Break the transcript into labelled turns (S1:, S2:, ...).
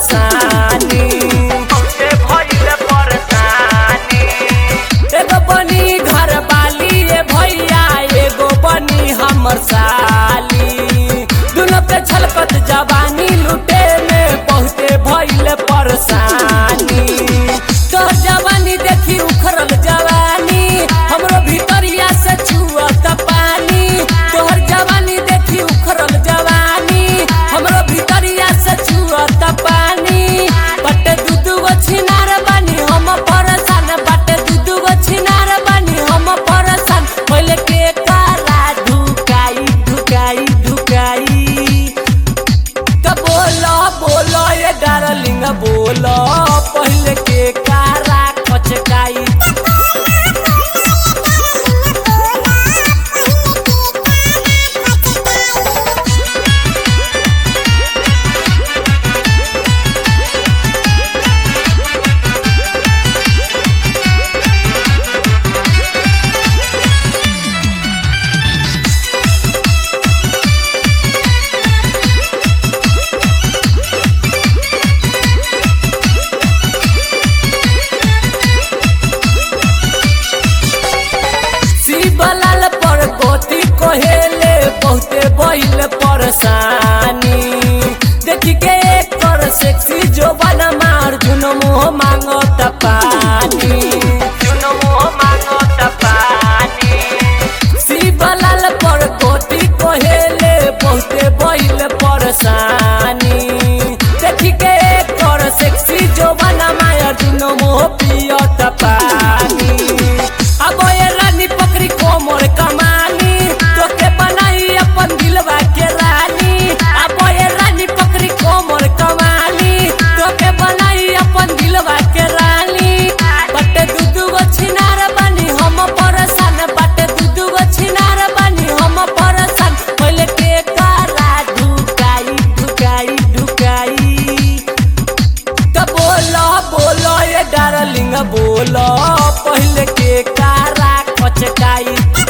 S1: परेशानी
S2: बहुते भइल परेशानी
S1: एगो बनी घर वाली ए भैया एगो बनी हमर साली दुनो के छलकत जवानी लुटे में बहुते भइल परेशानी तोहर जवानी देखी उखड़ल जवानी हमरो भीतरिया से छुअत पानी तोहर जवानी देखी उखड़ल जवानी हमरो भीतरिया से छुअत पानी बटे दू दू गो छिनार बानी हम परेशान बटे दू दू गो छिनार बानी हम परेशान पहले के काला ढुकाई ढुकाई ढुकाई त बोलो बोलो ये डार्लिंग बोलो पहले के कारा कचकाई शिवलाल पर गोती कोहेले बहुते बहिल परेशानी देखी के कर सेक्सी जो बना मार जुन मुँह मांगो त पानी
S2: जुन मोह मांगत पानी
S1: शिवलाल पर गोती कोहेले बहुते बहिल परेशानी देखी के कर सेक्सी जो बना मार जुन मुँह पियो त पानी अब ये रानी पकड़ी कोमर कमानी तोके बनाई अपन दिलवा के रानी अब ये रानी पकड़ी कोमर कमानी तोके बनाई अपन दिलवा के रानी बटे दू दू गो छिनार बानी हम परेशान बटे दू दू गो छिनार बानी हम परेशान पहले के कारा ढुकाई ढुकाई ढुकाई त बोलो बोलो ये डार्लिंग बोलो पहले के कारा कचकाई